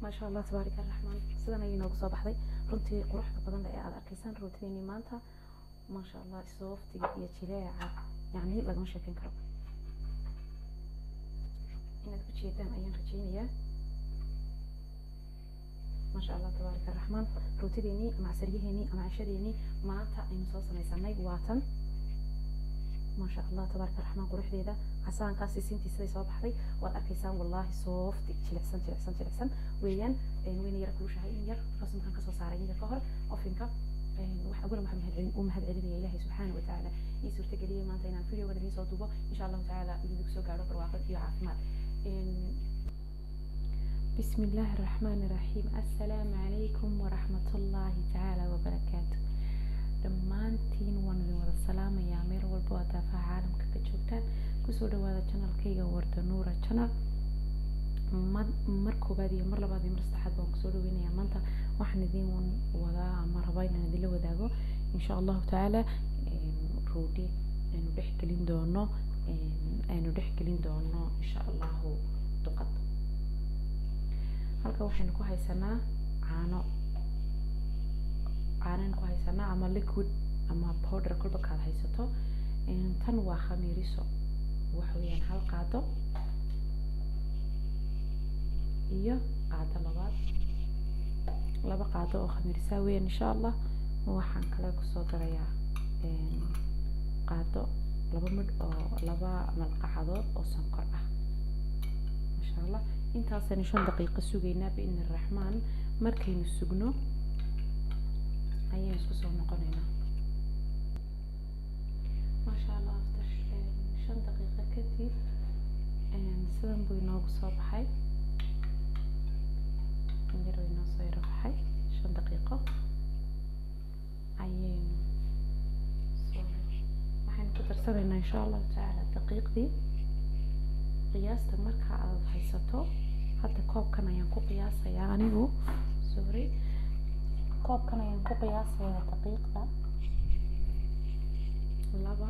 maasha allah tabaarika araxmaan sidan ayay noogu soo baxday runtii quruxda badan ee aad arkaysaan rootideenii maanta maasha allah sooftiga iyo jileeca yacni lagama sheekeyn karo inaad ku jeedaan ayaan rajaynayaa maasha allah tabaarika araxmaan rootideenii ama casariyaheenii ama cashadeenii maanta aynu soo samaysanay waa tan maasha allah tabaaraka araxmaan quruxdeeda casaankaasi siintii siday soo baxday waad arkaysaan wallaahi soofti jilicsan jilicsan jilicsan weeyaan wayna yara kulushahay in yar markaas markaan kasoo saaray in yar ka hor ofinka wax awalan waxaan mahadcelin u mahad celinaya ilaahay subxaana watacaala ii suurtageliyey maanta inaan videogan idiin soo duubo insha allahu tacaala idinku soo gaadho barwaaqo iyo caafimaad بسم الله الرحمن الرحيم السلام عليكم ورحمة الله تعالى وبركاته dhammaantiin waan idin wada salaamayaa meel walba oo daafaha caalamka ka joogtaan kusoo dhawaada janalkayga warda nuura janal mar koobaad iyo mar labaad iyo mar saddexaad baan kusoo dhaweynayaa maanta waxaan idin wadaa ama rabaa inaan idinla wadaago insha allahu tacaala roodi aynu dhex gelin doono aynu dhex gelin doono insha allahu duqad halka waxaynu ku haysanaa caano caanaynu ku haysanaa ama liquid ama powder kolba kaad haysato tan waa khamiiriso waxa weeyaan hal qaado iyo qaado labaad laba qaado oo khamiirisaa weeyaan insha allah waxaan kale kusoo darayaa qaado laba midh oo laba malqacadood oo sonkor ah masha allah intaasaynu shan daqiiqo sugaynaa biidni araxmaan markaynu sugno ayaan isku soo noqonaynaa maasha allah after shan daqiiqo kadib sidan buu inoogu soo baxay yar buu inoo soo yaro baxay shan daqiiqo ayaynu soo waxaynu ku darsanaynaa insha allahu tacaala daqiiqdii qiyaasta marka aad haysato hadda koobkan ayaan ku qiyaasayaa anigu sorry koobkan ayaan ku qiyaasayaa daqiiqda laba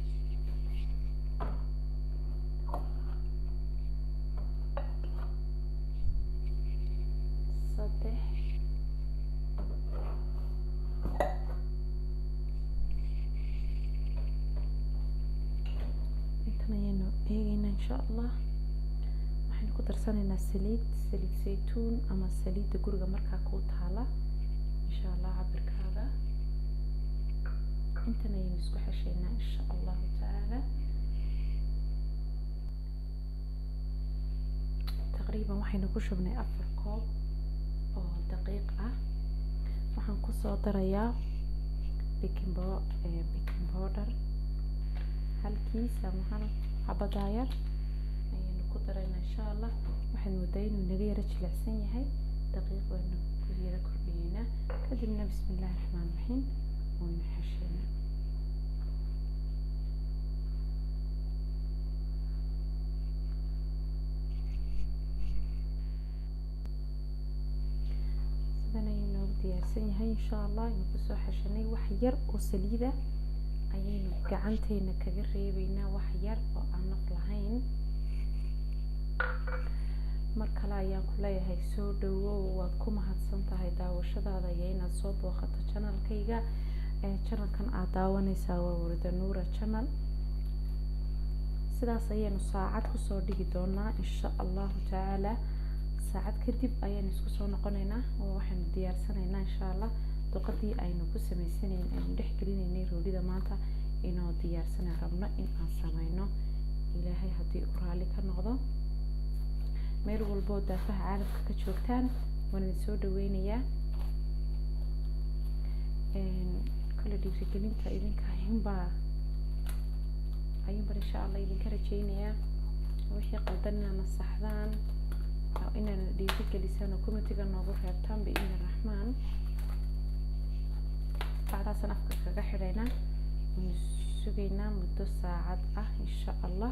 saddex intan ayaynu eegaynaa insha allah waxaynu ku darsanaynaa saliid saliid saytuun ama saliidda guriga markaa kuu taala insha allah cabirkaaga intan ayaynu isku xeshaynaa insha allahu tacaala taqriiban waxaynu ku shubnay afar koob oo daqiiq ah waxaan kusoo darayaa baking bo baking powder halkiis ama hal xabadaa yar ayaynu ku daraynaa insha allah waxaad moodaa inuu naga yaro jilicsan yahay daqiiq waynu ku yaro kordhiyeynaa kadibna bismi illaahi raxmaan raxiim waynu xesheynaa sidan ayuu noogu diyaarsan yahay insha allah aynu kusoo xeshanay wax yar oo saliida ayaynu gacanteena kaga reebeynaa wax yar oo aan naf lahayn mar kale ayaan ku leeyahay soo dhawow waad ku mahadsan tahay daawashadaada iyo inaad soo booqato janalkayga janalkan aad daawanaysaa waa warda nuura janal sidaas ayaynu saacad kusoo dhigi doonaa insha allahu tacaala saacad kadib ayaynu isku soo noqonaynaa oo waxaynu diyaarsanaynaa insha allah duqadii aynu ku sameysanayn aynu dhex gelinaynay roodhida maanta inoo diyaarsana rabno in aan sameyno ilaahay haddii u raalli ka noqdo meel walboo daafaha caalamka ka joogtaan waan idin soo dhaweynayaa kale dhiirigelinta idinka ayuunbaa ayuunbaan insha allah idinka rajeynayaa wixii qaldan inaad nasaxdaan inaad dhiirigelisaan oo committeega noogu reebtaan biidni raxmaan bacdaasaan afka kaga xidhaynaa waynu sugaynaa muddo saacad ah insha allah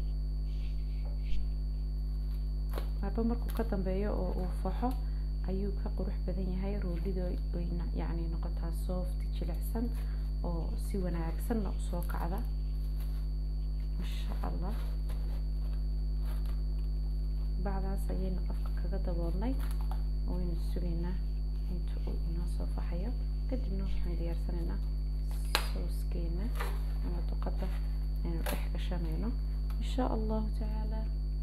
marba markuu ka dambeeyo oo uu faxo ayuu ka qurux badan yahay roodhida wayna yacni noqotaa soft jilicsan oo si wanaagsanna usoo kacda insha allah bacdaas ayaynu afka kaga daboolnay waynu sugaynaa inta uu inoo soo faxayo kadibna waxaan diyaarsanaynaa sooskeena ama duqada aynu dhex gashanayno insha allahu tacaala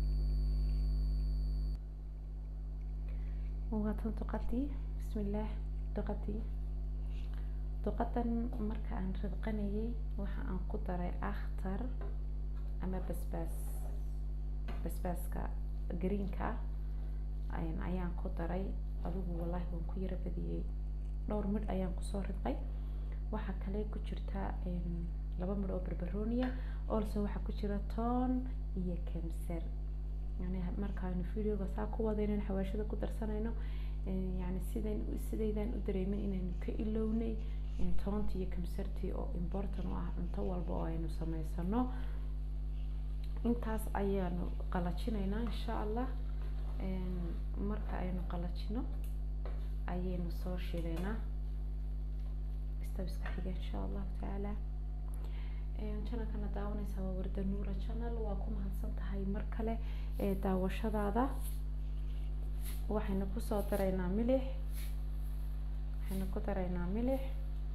waatan duqadii bismillaah duqadii duqadan marka aan ridqanayay waxa aan ku daray akhtar ama basbaas basbaaska greenka ayaan ku daray adigu wallaahi waan ku yara badiyey dhowr midh ayaan kusoo ridqay waxaa kale ku jirta laba midh oo barbarooniya also waxaa ku jira toon iyo kamsar yani markaanu videoga saa ku wada inaan xawaashada ku darsanayno yani sidan sidaydaan u dareemin inaynu ka ilownay toontii iyo kamsartii oo important u ah cunto walba oo aynu samaysano intaas ayaanu qalajinaynaa insha allah marka aynu qalajino ayaynu soo shidaynaa istabiska xiga insha allahu tacaala channelkana daawanaysaa waa warda nuura channel waa ku mahadsan tahay mar kale ee daawashadaada waxaynu kusoo daraynaa milix waxaynu ku daraynaa milix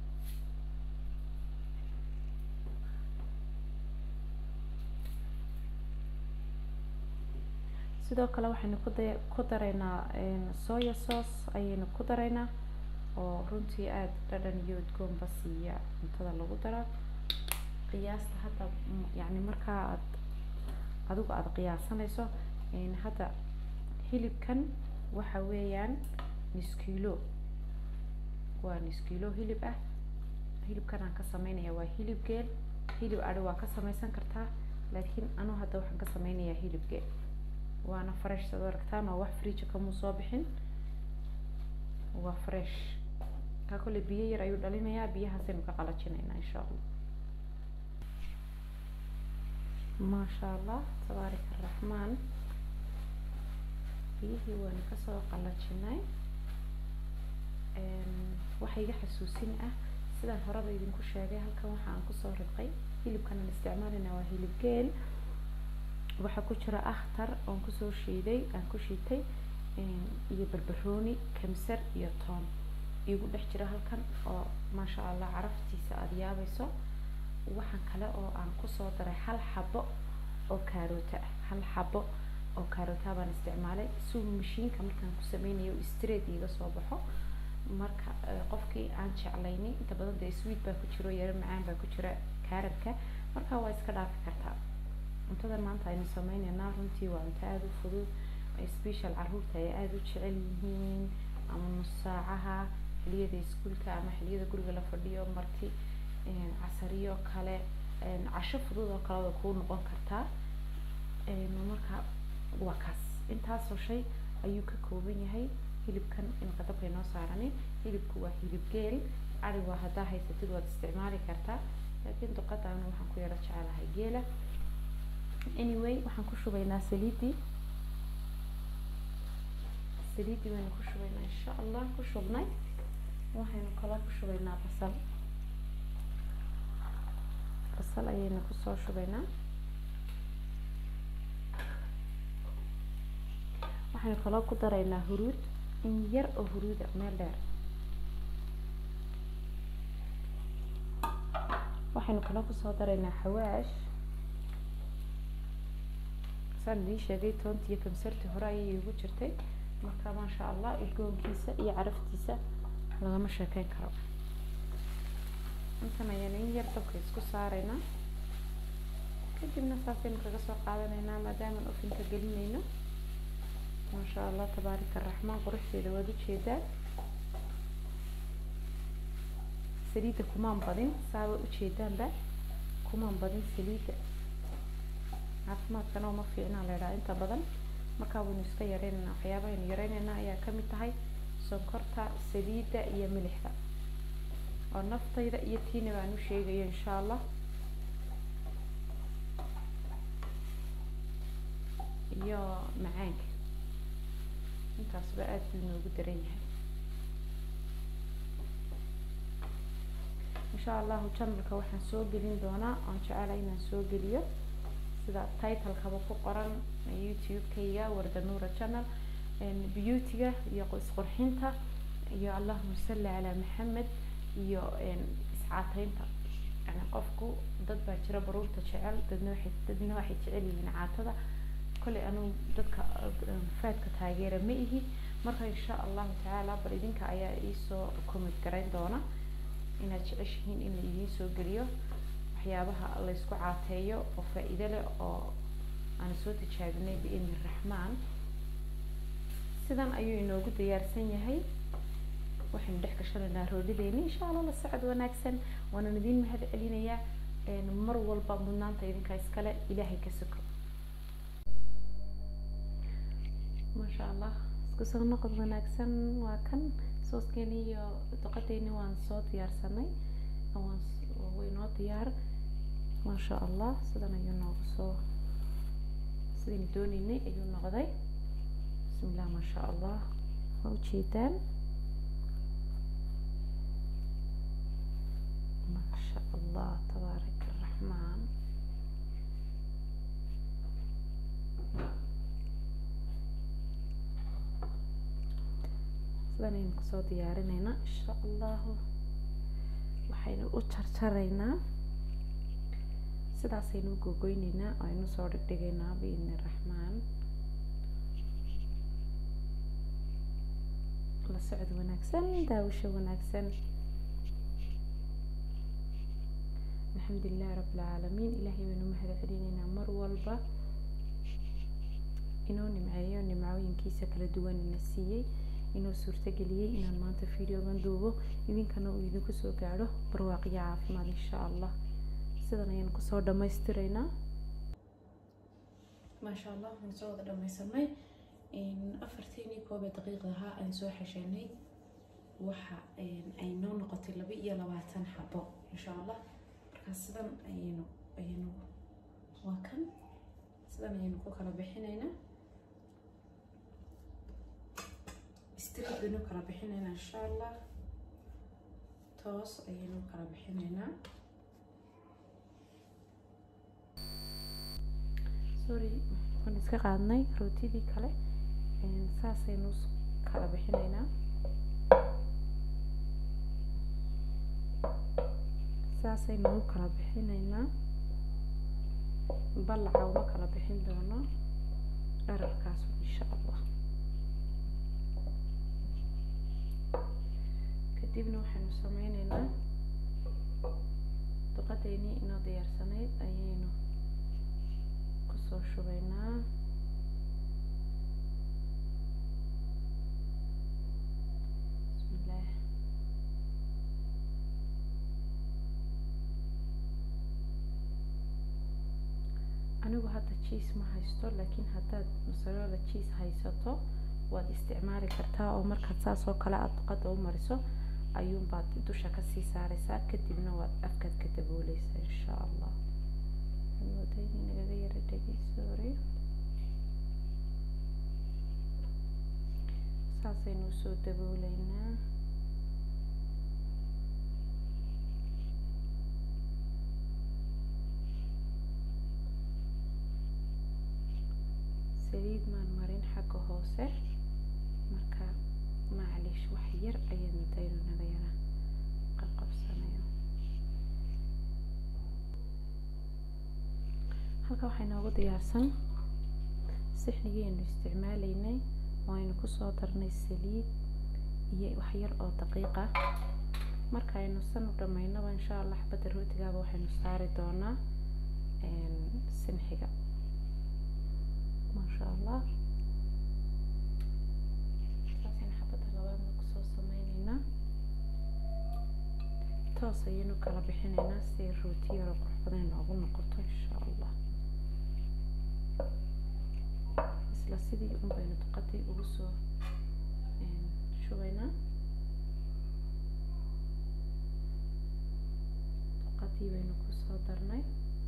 sidoo kale waxaynu ku da ku daraynaa soya sauce ayaynu ku daraynaa oo runtii aada dhadhan iyo udgoonba siiya cuntada lagu daro qiyaasta hadda yacni markaa aad adigu aada qiyaasanayso hadda hilibkan waxa weeyaan niskiilo waa niskiilo hilib ah hilibkan aan ka sameynaya waa hilib geel hilib adhi waa ka samaysan kartaa laakiin anu hadda waxaan ka sameynayaa hilib geel waana fresh sad aragtaan oo wax fridge kamuu soo bixin waa fresh kaa kole biyo yar ayuu dhalinayaa biyahaasaynu ka qalajinaynaa insha allah maasha allah tabaarak araxmaan biyihii waanu kasoo qalajinay waxa iga xasuusin ah sidaan horeba idinku sheegay halkan waxa aan kusoo ridqay hilibkan aan isticmaalayna waa hilib geel waxaa ku jira akhtar oon kusoo shiiday aan ku shiitay iyo barbarooni kamsar iyo toon igu dhex jira halkan oo maasha allah caraftiisa aada yaabayso waxaan kale oo aan kusoo daray hal xabo oo kaaroota ah hal xabo oo kaaroota baan isticmaalay si mashiinka markaan ku sameynayo straight iga soo baxo marka qofkii aan jeclaynin inta badan dee sweet baa ku jiro yaro macaan baa ku jira kaaradka marka waa iska dhaafi kartaa cuntadan maanta aynu sameyneynaa runtii waa cunto aada u fudud special caruurta ay aada u jecel yihiin ama nus saacaha xiliyada iskuulka ama xiliyada guriga la fadhiyo marti casariyo kale casho fudud oo kale way kuu noqon kartaa marka waa kaas intaasoo shay ayuu ka kooban yahay hilibkan in qadabka inoo saarani hilibku waa hilib geel ari waa haddaa haysatid waad isticmaali kartaa laakiin duqadaana waxaan ku yaro jecelahay geela anyway waxaan ku shubaynaa saliidii saliidii baynu ku shubaynaa insha allah ku shubnay waxaynu kaloo ku shubaynaa basal basal ayaynu kusoo shubaynaa waxaynu kaloo ku daraynaa huruud in yar oo huruuda meel dheer waxaynu kaloo kusoo daraynaa xawaash saan idiin sheegay toontii iyo kamsartii hore ayay igu jirtay marka maasha allah udgoonkiisa iyo caraftiisa lagama sheekeyn karo intan ayaan in yar dabka isku saaraynaa kadibna saasaynu kaga soo qaadanaynaa maadaamaan ofinka gelinayno maasha allah tabaarika araxmaan quruxdeeda waad ujeedaa saliidda kumaan badin saaba ujeedaanba kumaan badin saliidda caafimaadkana uma fiicnaa la idhaha inta badan markaa waynu iska yareynaynaa waxyaabaha aynu yareynayna ayaa kamid tahay sonkorta saliidda iyo milixda oo naftayda iyo tiina baan u sheegayo insha allah iyo macaanka intaasba aada buu inoogu daran yahay insha allahu channelka waxaan soo gelin doonaa oon jecelahay inaan soo geliyo sida titlekaba ku qoran youtube-kayga warda nuura channel beautyga iyo isqurxinta iyo allahuma salli calaa maxamed iyo iscaateynta yani qofku dad baa jira baruurta jecel dadna waxay dadna waxay jecel yihiin caatada kolley anugu dadka faadka taageera ma ihi marka insha allahu tacaala bal idinka ayaa iisoo comment garayn doona inaad jeceshihiin in la idiin soo geliyo waxyaabaha laysku caateeyo oo faa-iido leh oo aan soo tijaabinay biidni raxmaan sidan ayuu inoogu diyaarsan yahay waxaynu dhex gashanaynaa roodhideeni insha allah la socod wanaagsan waanan idiin mahad celinayaa mar walba mudnaanta idinka iskale ilaahay ka soko maasha allah isku soo noqod wanaagsan waa kan sooskeeni iyo doqadeeni waan soo diyaarsanay waan waynoo diyaar maasha allah sidan ayuu noogu soo sidaynu dooneynay ayuu noqday bismillah maasha allah waa ujeedaan maasha allah tabaarak araxmaan sidan aynu kusoo diyaarineynaa insha allahu waxaynu u jarjaraynaa sidaasaynu u gogoyneynaa aynu soo dhigdhigaynaa biidni raxmaan la socod wanaagsan daawasho wanaagsan alxamdu lilahi rabi alcaalamiin ilaahay baynu mahad celineynaa mar walba inoo nimceeyo nimcooyinkiisa kala duwan ina siiyey inuu suurtageliyey inaan maanta videogan duubo idinkana uu idinku soo gaadho barwaaqiyo caafimaad insha allah sidan ayaan kusoo dhammaystiraynaa maasha allah waan soo wada dhammaysanay afarteenii koobee daqiiqda ahaa aan soo xeshanay waxa ay noo noqotay laba iyo labaatan xabo insha allah markaas sidan ayaynu ayaynu waa kan sidan ayaynu ku kala bixinaynaa street baynu kala bixinaynaa insha allah toos ayaynu kala bixinaynaa sorry waan iska qaadnay rootidii kale saasaynu kala bixinaynaa saasaynu u kala bixinaynaa ballaca uma kala bixin doono dhararkaas insha allah kadibna waxaynu sameyneynaa duqadeynii inoo diyaarsanayd ayaynu kusoo shubaynaa bismillaah anigu hadda jiis ma haysto laakiin haddaad masarola jiis haysato waad isticmaali kartaa oo markaad saas oo kale aada duqada u mariso ayuunbaad dusha kasii saareysaa kadibna waad afkaad ka dabooleysaa insha allah moodayni nagaga yara dhegeysoore saasaynu usoo dabooleynaa saliid maan marin xagga hoose marka maclish wax yar ayaad mudaynu naga yara qabqabsanayo halka waxaa inoogu diyaarsan sixnigiinu isticmaaleynay waaynu kusoo darnay saliid iyo wax yar oo daqiiqa markaaynu san u dhamaynaba insha allah xabadda rootigaaba waxaynu saari doonaa sinxiga maasha allah saasaynu xabadda labaadna kusoo sameyneynaa toos ayaynu kala bixinaynaa si rooti yaro qurux badan noogu noqoto insha allah isla sidii un baynu duqadii ugu soo shubaynaa duqadii baynu kusoo darnay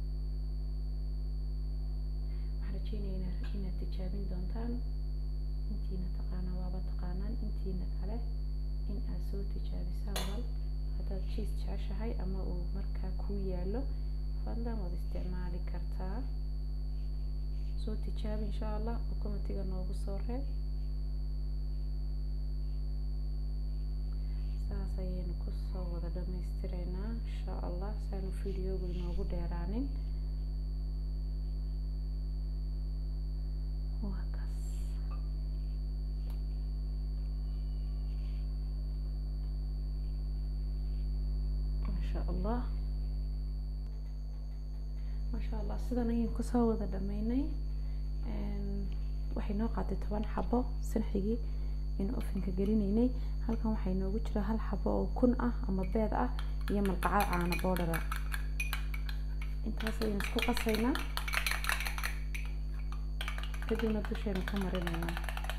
waxaan rajeynayaa inaad tijaabin doontaan intiina taqaana waaba taqaanaan intiina kale in aad soo tijaabisaan wal haddaad jiis jeceshahay ama uu markaa kuu yaalo fadlan waad isticmaali kartaa soo tijaabi insha allah oo commentiga noogu soo reeb intaas ayaynu kusoo wada dhammaystireynaa insha allah saanu videogu inoogu dheeraanin waa kaas maasha allah maasha allah sidan ayaynu kusoo wada dhameynay waxay noo qaatay toban xabo sanxigii aynu ofinka gelinaynay halkan waxaa inoogu jira hal xabo oo kun ah ama beed ah iyo malqacad caano boodhara intaas ayaynu isku qasaynaa kadibna dushaynu ka marinaynaa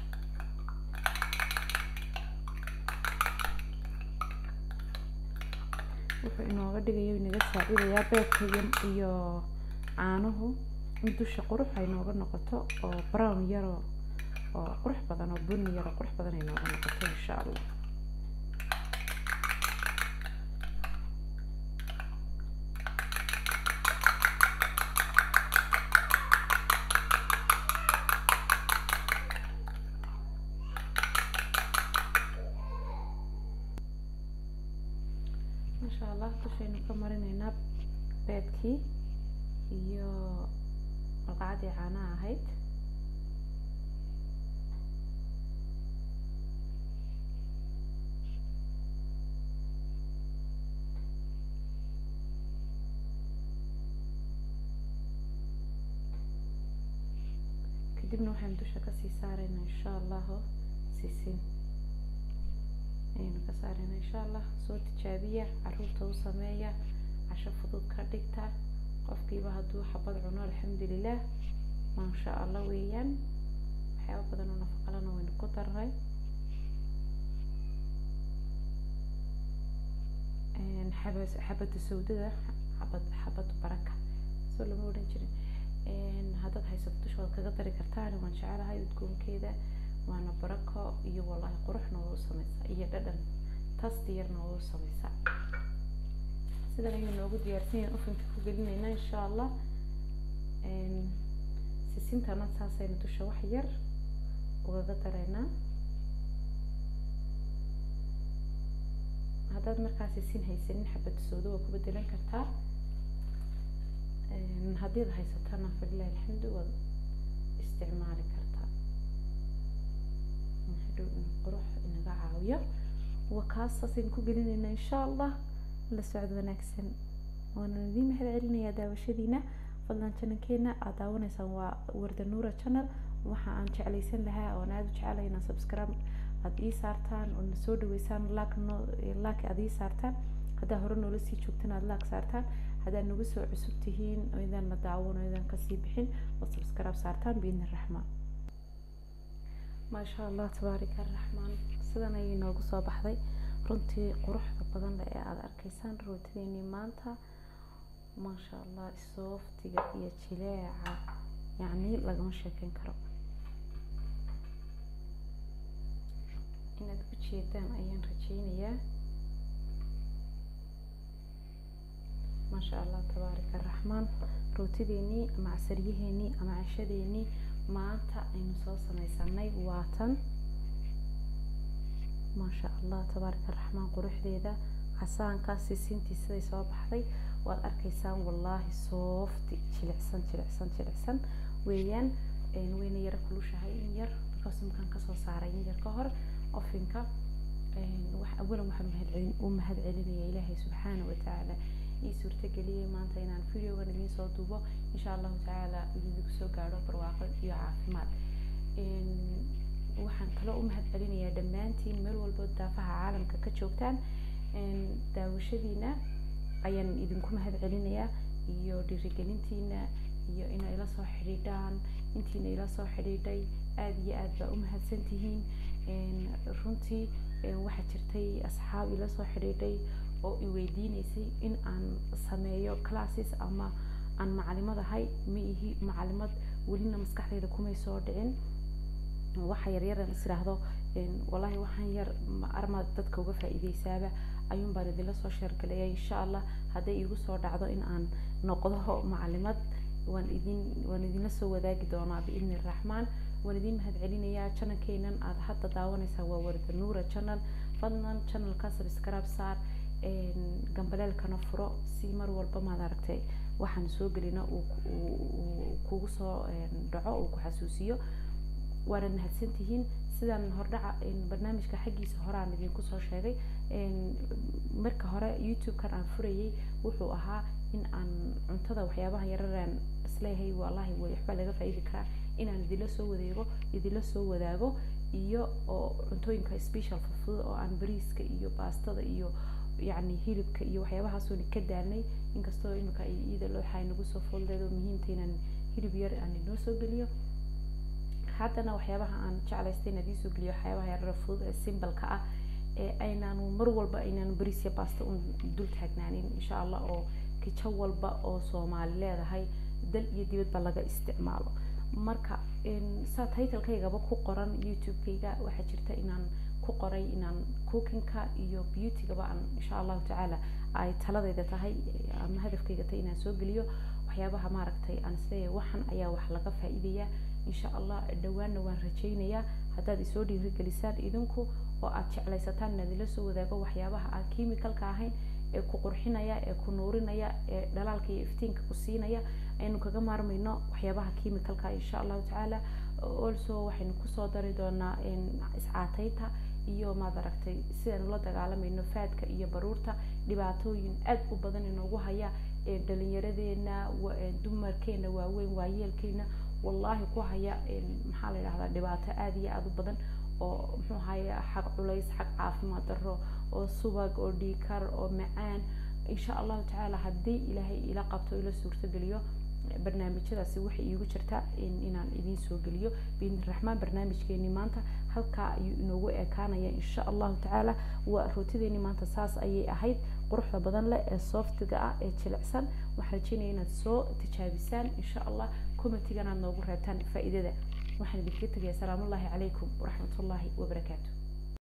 wuxuu inooga dhigayo inaga saacidayaa beedka iyo iyo caanuhu in dusha qurux ay nooga noqoto oo brown yaro oo qurux badan oo bunni yaro qurux badan ay nooga noqoto insha allah maasha allah dushaynu ka marinaynaa beedkii iyo malqacadii caanaha ahayd kadibna waxaynu dusha kasii saaraynaa insha allahu sisin ayaynu ka saaraynaa insha allah soo tijaabiya caruurta u sameeya casho fudud ka dhigta qofkiiba hadduu xabad cuno alxamdulilah maasha allah weeyaan waxyaaba badan oo nafaqalana waynu ku darnay xaba xabada sawdada xabad xabadu baraka soo lama odhan jirin haddaad haysato dushooda kaga dari kartaan waan jecelahay udgoonkeeda waana barako iyo wallahi quruxna waa u sameysaa iyo dhadhan tasti yarna waa u sameysaa sidan ayuu noogu diyaarsan yahay ofinka ku gelinayna insha allah sisintana saasaynu dusha wax yar ugaga dareynaa haddaad markaa sisin haysanin xabada soodo waa ku bedelan kartaa haddii ad haysatana falilahi alxamdu waad isticmaali kartaa hadhow in qurux inaga caawiyo waa kaas saasaynu ku gelinaynaa insha allah la socod wanaagsan waana idiin mahad celinayaa daawashadiina fadlan janalkeena aad daawanaysaan waa warda nuura channel waxa aan jeclaysan lahaa oon aada u jecelahay inaan subscribe aada ii saartaan oo na soo dhaweysaan laak no laak aada ii saartaan haddaa hore noola sii joogtan aada laak saartaan haddaad nagu soo cusub tihiin oo idaan la daawan oo idaan kasii bixin oo subscribe saartaan biidni raxmaan maasha allah tabaarika araxmaan sidan ayay noogu soo baxday runtii quruxda badan leh ee aada arkaysaan rootideenii maanta maasha allah sooftiga iyo jileeca yacni lagama sheekeyn karo inaad u jeedaan ayaan rajeynayaa maasha allah tabaarika araxmaan rootideenii ama casaryaheenii ama cashadeenii maanta aynu soo sameysanay waatan maasha allah tabaarika araxmaan quruxdeeda casaankaas sisintii siday soo baxday waad arkaysaan wallaahi soofti jilicsan jilicsan jilicsan weeyaan wayna yara kulushahay in yar because markaan kasoo saaray in yar ka hor ofinka wax awalan waxaan mahadcelin u mahad celinaya ilaahay subxaana watacaala ii suurtageliyey maanta inaan videogan idiin soo duubo insha allahu tacaala idinku soo gaadho barwaaqo iyo caafimaad waxaan kaloo u mahad celinayaa dhammaantiin meel walbo daafaha caalamka ka joogtaan daawashadiina ayaan idinku mahad celinayaa iyo dhiirigelintiina iyo inay ila soo xidhiidhaan intiina ila soo xidhiidhay aada iyo aad baa u mahadsan tihiin runtii waxaa jirtay asxaab ila soo xidhiidhay oo i weydiineysay in aan sameeyo classes ama aan macalimad ahay ma ihi macalimad welina maskaxdayda kumay soo dhicin waxa yaryaran is idhaahdo wallahi waxaan yar armaad dadka uga faa'iideysaaba ayuun baan idinla soo sheergalaya insha allah hadday igu soo dhacdo in aan noqdo macalimad waan idin waan idinla soo wadaagi doonaa biidni raxmaan waan idiin mahad celinayaa channelkeenan aad hadda daawanaysaan waa warda nuura channel fadlan channelka subscribe saar gambaleelkana furo si mar walba maad aragtay waxaan soo gelina uu kugu soo dhaco uu ku xasuusiyo waanad mahadsantihiin sidaan hordhaca barnaamijka xaggiisa hore aan idinku soo sheegay marka hore youtube-kan aan furayay wuxuu ahaa in aan cuntada waxyaabaha yararaan isleeyahay wallahi way waxba laga faa'iidi karaa inaan idinla soo wadeego idinla soo wadaago iyo oo cuntooyinka special fudfud oo aan bariiska iyo baastada iyo yacni hilibka iyo waxyaabahaasoo ka daalnay inkastoo imika iyada looxaa nagu soo fooldeed oo muhiimta inaan hilib yar aan inoo soo geliyo haddana waxyaabaha aan jeclaystay inaan idiin soo geliyo waxyaabaha yarara fudud ee simbalka ah ee aynaanu mar walba aynaanu bariis iyo baasta un dul taagnaanin insha allah oo kijo walba oo soomaali leedahay dal iyo dibadba laga isticmaalo marka saa titlekaygaba ku qoran youtube-kayga waxaa jirta inaan ku qoray inaan cookingka iyo beautygaba aan insha allahu tacaala ay taladayda tahay ama hadafkayga tahay inaan soo geliyo waxyaabaha maaragtay aan isleeyahay waxan ayaa wax laga faa'iidaya insha allah dhawaanna waan rajaynayaa haddaad isoo dhiirigelisaan idinku oo aad jeclaysataan inaad ila soo wadaago waxyaabaha aan chemicalka ahayn ee ku qurxinaya ee ku nuurinaya ee dhalaalka iyo iftiinka ku siinaya aynu kaga maarmayno waxyaabaha chemicalka insha allahu tacaala also waxaynu kusoo dari doonaa iscaataynta iyo maad aragtay sidaynu la dagaalamayno faadka iyo baruurta dhibaatooyin aad u badan inoogu haya dhalinyaradeena dumarkeena waaweyn waayeelkeena wallahi ku haya maxaa la yidhahdaa dhibaato aad iyo aad u badan oo muxuu haya xag culays xag caafimaad darro oo subag oo dhiikar oo macaan insha allahu tacaala haddii ilaahay ila qabto ila suurtogeliyo barnaamijyadaasi waxay iigu jirta inaan idiin soo geliyo biidni raxmaan barnaamijkeeni maanta halkaa ayuu inoogu ekaanaya insha allahu tacaala waa rootideeni maanta saas ayay ahayd quruxda badan leh ee softiga ah ee jilicsan waxaan rajeynaya inaad soo tijaabisaan insha allah commentigan aad noogu reebtaan faa'iidada waxaan idinkaga tegaya asalaamu ullahi calaykum waraxmatullaahi wabarakaatu